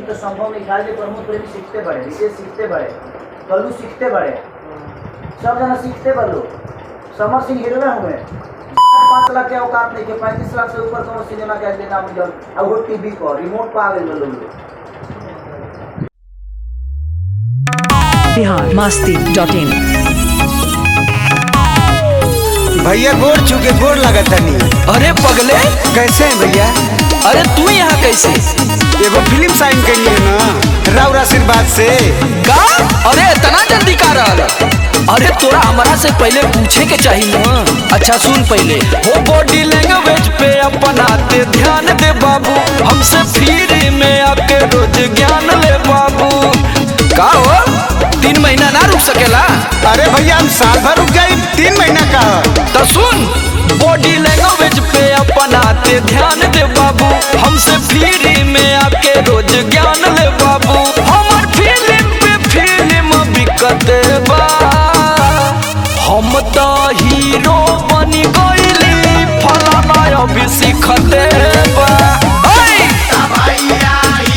तो संभव नहीं था जे प्रमोद प्रेमी सीखते बड़े रितेश सीखते बड़े कल्लू सीखते बड़े सब जना सीखते बड़े समर सिंह हीरो में हुए पाँच लाख के औकात नहीं के पैंतीस लाख से ऊपर कौन सिनेमा के लेना मिलल अब वो टीवी पर रिमोट पर आ गए लोग बिहार मस्ती डॉट इन भैया गोर चुके गोर लगत तनी अरे पगले कैसे हैं भैया अरे तू यहाँ कैसे एगो फिल्म साइन कैलिए ना राउर आशीर्वाद से का अरे इतना जल्दी का रहल अरे तोरा हमारा से पहले पूछे के चाहिए ना अच्छा सुन पहले हो बॉडी लैंग्वेज पे अपनाते ध्यान दे बाबू हमसे फ्री में आके रोज ज्ञान ले बाबू का हो तीन महीना ना रुक सकेला अरे भैया हम साल भर रुक जाए तीन महीना का तो सुन बॉडी लैंग्वेज पे अपनाते ध्यान दे बाबू हमसे फ्री में आके रोज ज्ञान ले बाबू हमर फिल्म पे फिल्म बिकत बा हम तो हीरो बनी गईली फलाना अभी सीखते बा ओए!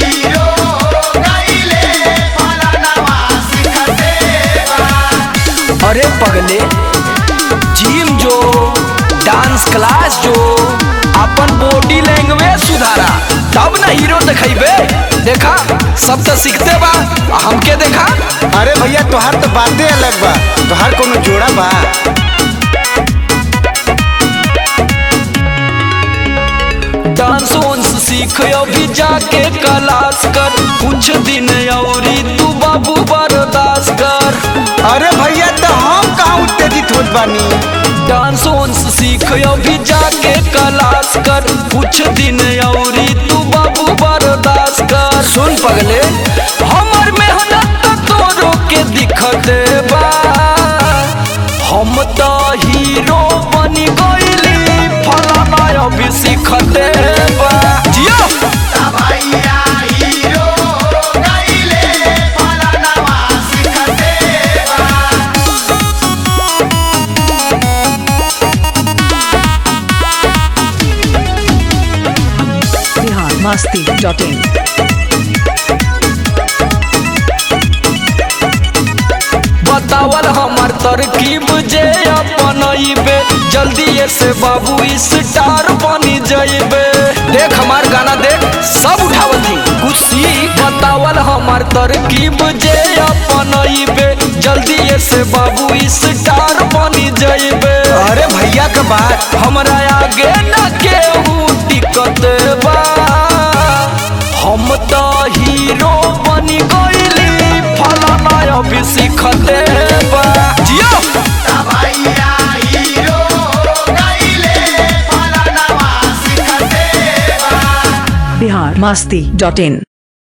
अरे पगले जिम जो डांस क्लास जो अपन बॉडी लैंग्वेज सुधारा तब ना हीरो दिखेबे देखा सब तो सीखते बा आ हमके देखा अरे भैया तोहार तो बातें अलग बा तोहार कोनो जोड़ा बा डांस वांस सीख अभी जाके क्लास कर कुछ दिन औरी तू बाबू बर्दाश्त कर अरे भैया तो हम कहाँ उत्तेजित होत बानी डांस वांस सीख अभी जाके क्लास कर कुछ दिन औरी तू बाबू बर्दाश्त कर सुन पगले हमर मेहनत तोरो के दिखत बा हम तो हीरो बनी गईली फलाना अभी सीखते बा जियो बिहार मस्ती डॉट इन बतावल हमार तरकीब जे अपनइबे जल्दी से बाबू स्टार बनी जइबे देख हमार गाना देख सब उठावल थी कुछ सीख बतावल हमार तरकीब जे अपनइबे जल्दी से बाबू स्टार बनी जइबे अरे भैया का बात हमरा आगे न केहू टिकत बा हम तो हीरो बनी गईली फलाना अभी सीखते बा जियो बिहार मस्ती डॉट इन